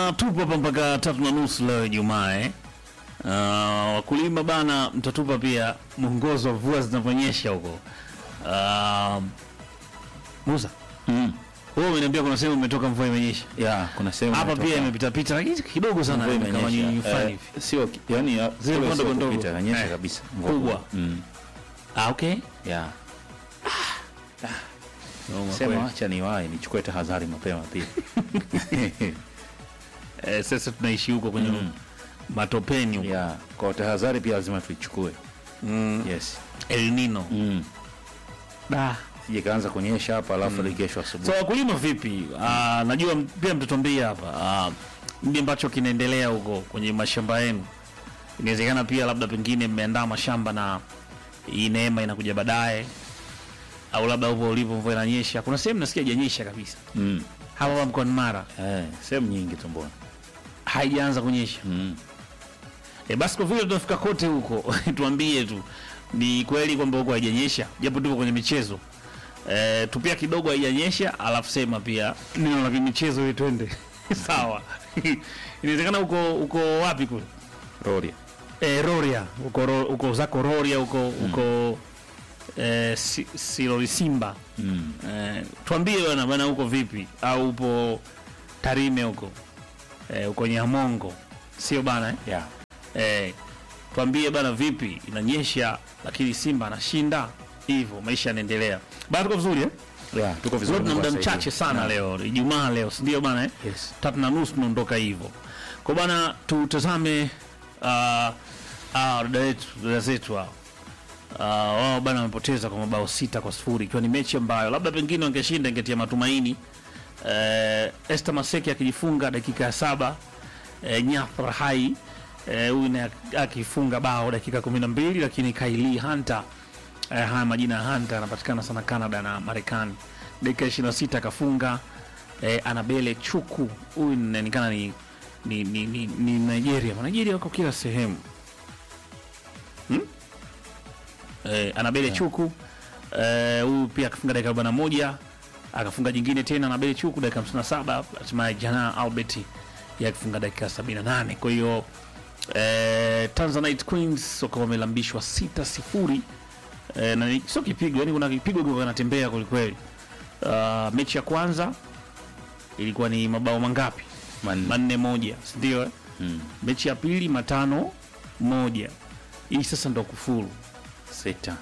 bana, tupo hapa mpaka tatu na nusu leo Ijumaa eh. Uh, wakulima bana, mtatupa pia mwongozo wa mvua zinavyonyesha huko. Uh, Musa, Mm. wewe umeniambia kuna sehemu umetoka mvua imenyesha. Ya, kuna sehemu Hapa imetoka. pia imepita pita lakini kidogo sana Mvua kama imenyesha. nyinyi fulani Eh, hivi. sio ki- yani ya- Zile kule ndogo sio ndogo. kupita, inanyesha Eh, kabisa. Mvua kubwa. Mm. Ah, okay. Ya. Noma Sema kweli. acha niwahi nichukue tahadhari mapema pia. Eh, sasa tunaishi huko kwenye Mm. matopeni huko. Ya, kwa tahadhari pia lazima tuichukue. Mm. Yes. El Nino. Mm. Da. Sije kaanza kunyesha hapa alafu mm. kesho So asubuhi. wakulima vipi? Ah, najua m- pia mtatuambia hapa ah, nini ambacho kinaendelea huko kwenye mashamba yenu. Inawezekana pia labda pengine mmeandaa mashamba na hii neema inakuja baadaye, au labda huko ulipo mvua inanyesha. Kuna sehemu nasikia haijanyesha kabisa Mm. hapa hapa mkoani Mara, Eh, sehemu nyingi tu mbona. haijaanza kunyesha. Mm. E, basi kwa vile tunafika kote huko tuambie tu ni kweli kwamba huko haijanyesha, japo tupo kwenye michezo e, tupia kidogo haijanyesha, alafu sema pia neno la michezo ili twende sawa. Inawezekana uko uko wapi kule Roria. e, Roria uko ro, uko zako Roria uko uko e, si, Siloli Simba Mm. e, tuambie bana bana uko vipi, au upo Tarime huko e, uko Nyamongo sio bana eh? Ya. Eh, tuambie bana, vipi inanyesha lakini Simba anashinda hivyo, maisha yanaendelea. Bana, tuko vizuri eh? Ya, tuko vizuri. Leo tuna Mungu muda asaidie. mchache sana Na- leo, Ijumaa leo, si ndio bana eh? Yes. Tatu na nusu tunaondoka hivyo. Kwa bana, tutazame uh, uh, dada yetu dada zetu hao uh, wao bana wamepoteza kwa mabao sita kwa sifuri ikiwa ni mechi ambayo labda pengine wangeshinda ingetia matumaini. Uh, Esther Maseki akijifunga dakika ya saba uh, Nyafra Hai eh, huyu naye akifunga bao dakika kumi na mbili lakini Kaili Hunter eh, haya majina ya Hunter anapatikana sana Canada na Marekani. Dakika ishirini na sita akafunga eh, Anabele Chuku huyu inaonekana ni, ni, ni, ni, ni Nigeria. Nigeria wako kila sehemu hmm? eh, Anabele Chuku eh, huyu pia akafunga dakika arobaini na moja akafunga jingine tena Anabele Chuku dakika hamsini na saba hatimaye Jana Albert yeye akifunga dakika sabini na nane kwa hiyo eh, Tanzanite Queens wakawa wamelambishwa sita sifuri eh, na ni- sio kipigo, yani kuna kipigo kiko kinatembea kwelikweli. Uh, mechi ya kwanza ilikuwa ni mabao mangapi? Man- Manne moja, si ndio? eh? Mm. Mechi ya pili matano moja. Hii sasa ndo kufuru. Sita.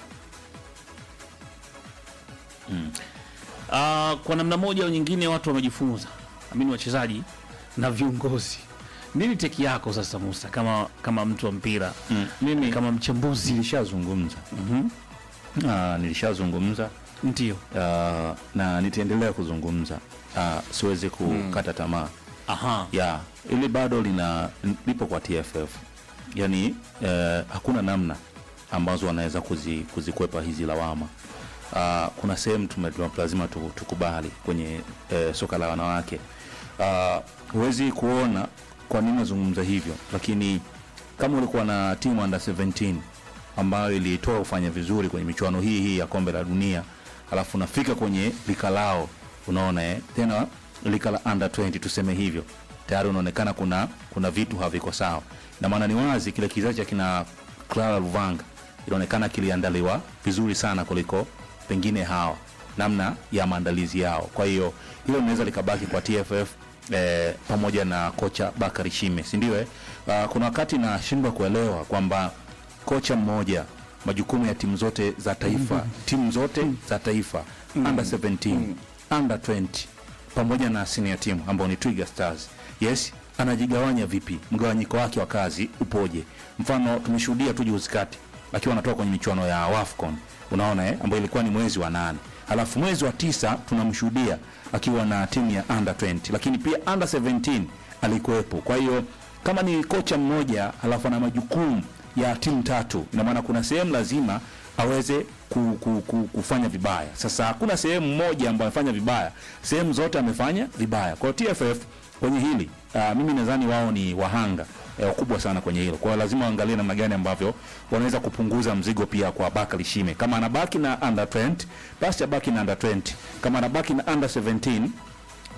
Uh, kwa namna moja au nyingine watu wamejifunza, amini wachezaji na viongozi. Nini teki yako sasa Musa, kama kama mtu wa mpira Mm. Mimi kama mchambuzi? nilishazungumza. Mhm. Ah, nilishazungumza Ndio. ah, na nitaendelea kuzungumza. Ah, siwezi kukata tamaa. Aha. ya ili bado lina lipo kwa TFF yani eh, hakuna namna ambazo wanaweza kuzi, kuzikwepa hizi lawama uh, kuna sehemu tume- tume- lazima tu- tukubali kwenye eh, soka la wanawake Ah, huwezi kuona kwa nini nazungumza hivyo lakini kama ulikuwa na timu under 17 ambayo ilitoa kufanya vizuri kwenye michuano hii hii ya kombe la dunia alafu unafika kwenye lika lao unaona eh? tena lika la under 20 tuseme hivyo tayari unaonekana kuna kuna vitu haviko sawa na maana ni wazi kile kizazi cha kina Clara Luvanga inaonekana kiliandaliwa vizuri sana kuliko pengine hawa namna ya maandalizi yao kwa hiyo hilo linaweza likabaki kwa TFF eh, pamoja na kocha Bakari Shime si ndio eh? uh, kuna wakati nashindwa kuelewa kwamba kocha mmoja majukumu ya timu zote za taifa timu zote za taifa under 17 under 20 pamoja na senior team ambao ni Twiga Stars yes anajigawanya vipi mgawanyiko wake wa kazi upoje mfano tumeshuhudia tu juzi kati akiwa anatoka kwenye michuano ya Wafcon unaona eh, ambayo ilikuwa ni mwezi wa nane halafu mwezi wa tisa tunamshuhudia akiwa na timu ya under 20 lakini pia under 17 alikuwepo kwa hiyo kama ni kocha mmoja halafu ana majukumu ya timu tatu ina maana kuna sehemu lazima aweze ku, ku, ku, kufanya vibaya sasa hakuna sehemu moja ambayo amefanya vibaya sehemu zote amefanya vibaya kwa hiyo tff kwenye hili uh, mimi nadhani wao ni wahanga eh, wakubwa sana kwenye hilo kwa hiyo lazima waangalie namna gani ambavyo wanaweza kupunguza mzigo pia kwa Bakari Shime kama anabaki na under 20 basi abaki na under 20 kama anabaki na under 17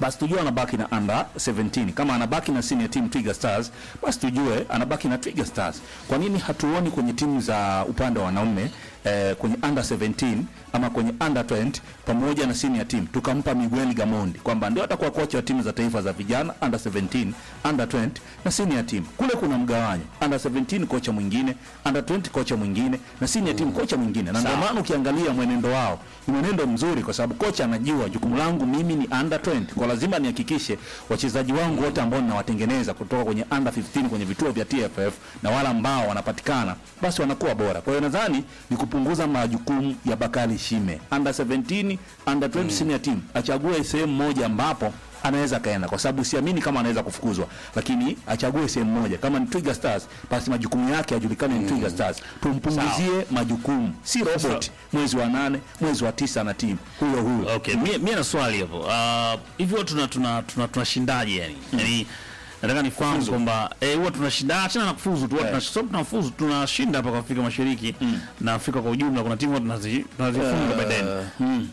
basi tujue anabaki na under 17. Kama anabaki na senior team Twiga Stars, basi tujue anabaki na Twiga Stars. Kwa nini hatuoni kwenye timu za upande wa wanaume eh, kwenye under 17 ama kwenye under 20 pamoja na senior team tukampa Miguel Gamondi kwamba ndio atakuwa kocha wa timu za taifa za vijana under 17, under 20 na senior team. Kule kuna mgawanyo, under 17 kocha mwingine, under 20 kocha mwingine na senior team kocha mwingine, na ndio Sawa. maana ukiangalia mwenendo wao ni mwenendo mzuri, kwa sababu kocha anajua jukumu langu mimi ni under 20, kwa lazima nihakikishe wachezaji wangu wote ambao ninawatengeneza kutoka kwenye under 15 kwenye vituo vya TFF na wale ambao wanapatikana basi wanakuwa bora. Kwa hiyo nadhani ni kupunguza majukumu ya Bakari Shime, under 17, under 20 senior team, achague sehemu moja ambapo anaweza akaenda, kwa sababu siamini kama anaweza kufukuzwa, lakini achague sehemu moja. Kama ni Twiga Stars, basi majukumu yake yajulikane ni Twiga Stars, tumpunguzie majukumu, si robot. Mwezi wa nane, mwezi wa tisa na timu huyo huyo. Okay, mie, mie na swali hapo. Uh, hivi huwa tuna tuna tuna tunashindaje yani? Yani nataka nifahamu kwamba eh huwa tunashinda achana na kufuzu tu, huwa Eh. tuna so tunafuzu tunashinda hapa kwa Afrika Mashariki na Afrika kwa ujumla kuna timu huwa tunazi tunazifunga baadaye. mm.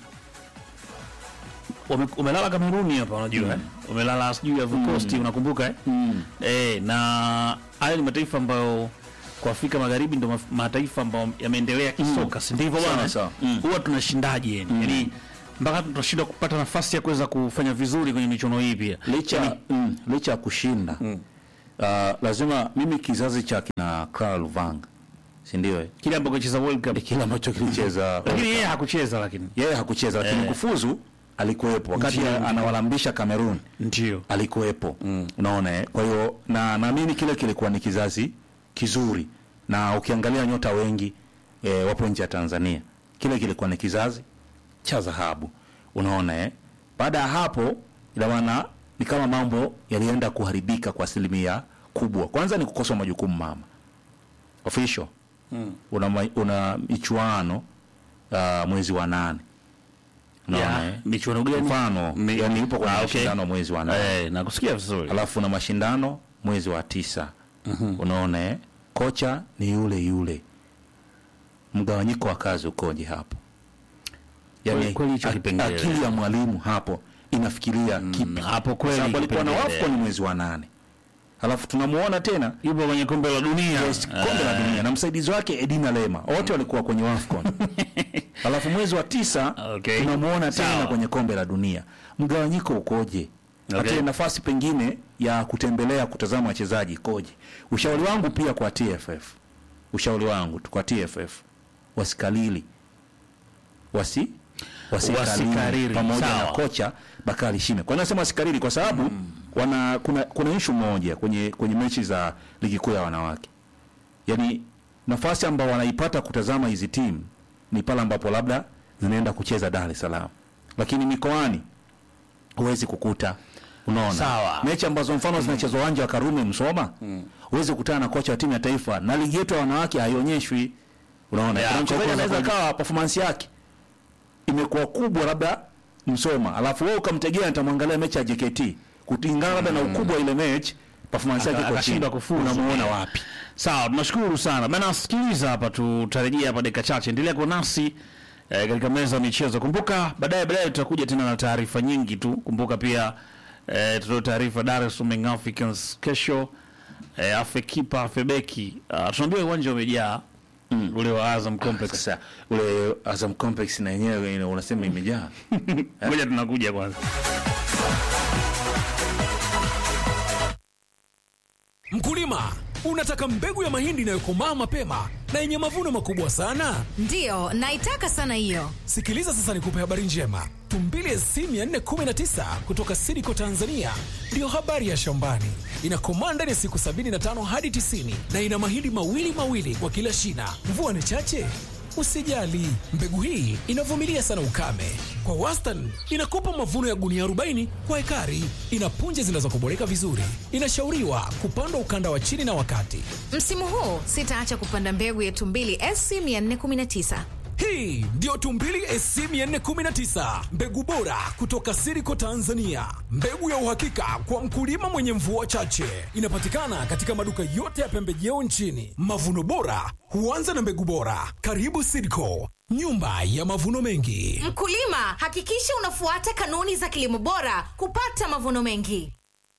Wame- Umelala Kameruni hapa unajua eh? Umelala sijui Ivory Coast unakumbuka eh? Mm. Eh, na hayo ni mataifa ambayo kwa Afrika Magharibi ndio maf- mataifa ambayo yameendelea kisoka, si ndivyo Sawa, bwana? sawa. Mm. Huwa tunashindaje yani? Yaani mpaka tunashindwa kupata nafasi ya kuweza kufanya vizuri kwenye michuano hii pia. licha mm, licha ya kushinda uh, lazima mimi kizazi cha kina Clara Luvanga si ndio eh? Kile ambacho cheza World Cup. kile ambacho kilicheza Lakini yeye hakucheza lakini. yeye hakucheza lakini Eh. kufuzu alikuwepo wakati Ndio. anawalambisha Cameroon Ndio. alikuwepo unaona eh? kwa hiyo na naamini kile kilikuwa ni kizazi kizuri na ukiangalia nyota wengi eh, wapo nje ya Tanzania kile kilikuwa ni kizazi cha dhahabu unaona eh? baada ya hapo ina maana ni kama mambo yalienda kuharibika kwa asilimia kubwa kwanza ni kukosa majukumu mama official una, ma- una michuano uh, mwezi wa nane unaona Ya, eh? michuano gani? mfano Mi- yani yupo kwenye Ah, okay. mashindano mwezi wa nane Eh, nakusikia vizuri. alafu na mashindano mwezi wa tisa unaona eh? kocha ni yule yule mgawanyiko wa kazi ukoje hapo Kweli- kweli hicho ak- kipengele. akili ya mwalimu hapo inafikiria kipi hapo Kwa kweli sababu alikuwa na kipengele. wafco ni mwezi wa nane alafu tunamuona tena Yupo kwenye kombe la dunia. Yes, kombe la dunia na msaidizi wake Edina Lema wote walikuwa kwenye WAFCON. Alafu mwezi wa tisa Okay. tunamuona tena Sawa. kwenye kombe la dunia. Mgawanyiko ukoje? Okay. Hata ile nafasi pengine ya kutembelea kutazama wachezaji ikoje? Ushauri wangu pia kwa TFF, ushauri wangu tu kwa TFF wasikalili wasi wasikariri Wasikariri, pamoja sawa. na kocha Bakari Shime. Kwa nini nasema wasikariri? Kwa sababu wana kuna kuna issue moja kwenye kwenye mechi za ligi kuu ya wanawake, yaani nafasi ambao wanaipata kutazama hizi timu ni pale ambapo labda zinaenda kucheza Dar es Salaam, lakini mikoani huwezi kukuta unaona Sawa. mechi ambazo mfano zinachezwa uwanja wa Karume Msoma, huwezi kukutana na kocha wa timu ya taifa, na ligi yetu ya wanawake haionyeshwi. Unaona, Ya, kuna mchezaji kwa- anaweza kwa- kawa performance yake imekuwa kubwa labda Msoma, alafu wewe ukamtegea nitamwangalia mechi ya JKT kulingana labda na ukubwa wa ile mechi performance yake Aka- iko chini, akashindwa kufuzu. unamuona Eh. wapi? Sawa, tunashukuru sana bana. Sikiliza hapa, tutarejea hapa dakika chache. Endelea kuwa nasi eh, katika meza ya michezo. Kumbuka baadaye baadaye tutakuja tena na taarifa nyingi tu. Kumbuka pia eh, tutatoa taarifa Dar es Salaam Young Africans kesho eh, afe kipa afe beki. Uh, tunaambiwa uwanja umejaa ule wa Azam Complex. Sasa ule Azam Complex na yenyewe ina- unasema imejaa Ngoja tunakuja kwanza. Mkulima, unataka mbegu ya mahindi inayokomaa mapema na yenye mavuno makubwa sana? Ndiyo, naitaka sana hiyo. Sikiliza sasa nikupe habari njema. Tumbili SC 419 kutoka Sidiko Tanzania ndiyo habari ya shambani. Inakomaa ndani ya siku 75 hadi 90 na ina mahindi mawili mawili kwa kila shina. Mvua ni chache? Usijali, mbegu hii inavumilia sana ukame. Kwa wastani inakupa mavuno ya gunia 40 kwa ekari. Ina punje zinazokuboreka vizuri. Inashauriwa kupandwa ukanda wa chini na wakati. Msimu huu sitaacha kupanda mbegu ya Tumbili SC 419. Hii ndiyo Tumbili SC 419, mbegu bora kutoka Siriko Tanzania, mbegu ya uhakika kwa mkulima mwenye mvua chache. Inapatikana katika maduka yote ya pembejeo nchini. Mavuno bora huanza na mbegu bora. Karibu Siriko, nyumba ya mavuno mengi. Mkulima, hakikisha unafuata kanuni za kilimo bora kupata mavuno mengi.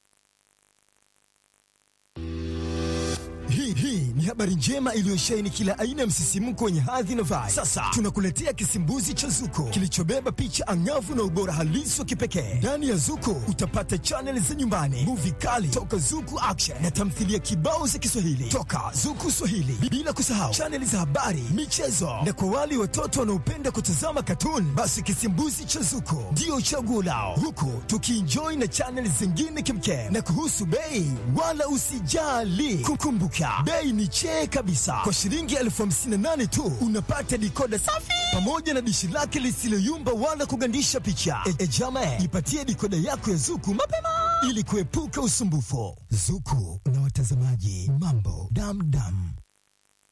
Hii hii ni habari njema iliyosheheni kila aina ya msisimko wenye hadhi na vibe. Sasa tunakuletea kisimbuzi cha Zuko kilichobeba picha angavu na ubora halisi wa kipekee. Ndani ya Zuko utapata chaneli za nyumbani, muvi kali toka Zuku Action na tamthilia kibao za Kiswahili toka Zuku Swahili, bila kusahau chaneli za habari, michezo na kwa wale watoto wanaopenda kutazama katuni, basi kisimbuzi cha Zuko ndio chaguo lao, huku tukienjoy na chaneli zingine kimkem. Na kuhusu bei, wala usijali, kukumbuka bei ni chee kabisa. Kwa shilingi elfu hamsini na nane tu unapata dikoda safi pamoja na dishi lake lisiloyumba wala kugandisha picha. E, e jama, ipatie dikoda yako ya Zuku mapema ili kuepuka usumbufu. Zuku na watazamaji, mambo damdam.